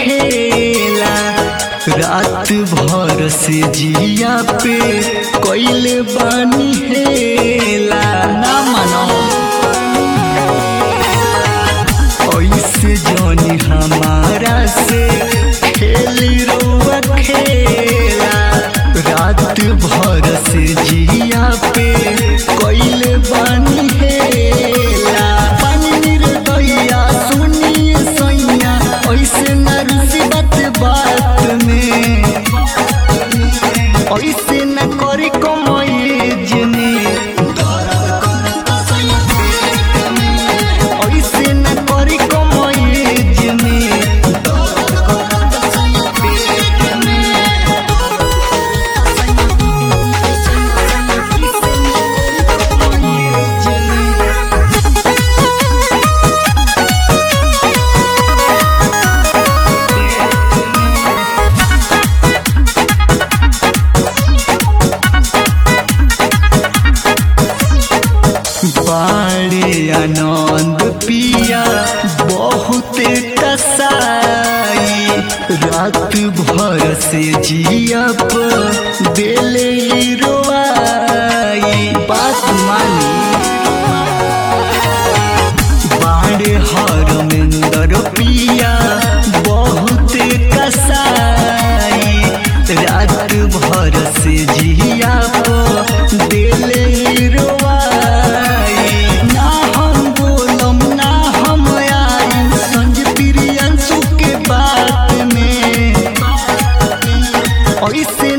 खेला रात भर से जिया पे कोइले बानी हेला ना मानो ऐसे जानी हमारा से खेली रोआ खेला रात भर से जिया पे कोइले बानी हेला पानी निर्दया सुनिए सैया ऐसे नरसी बात बात में ऐसे न करी कमाई जने ऐसे न करी कमाई जने बाड़े आनंद पिया बहुते कसाई रात भर से जिया पर दिले रोआई बात मानी बाड़े हरमेंदर पिया बहुते कसाई रात भर से जिया पर दिले रोआई ना हम बोलम ना हम आई संज प्रियंशु के बात में ऐसे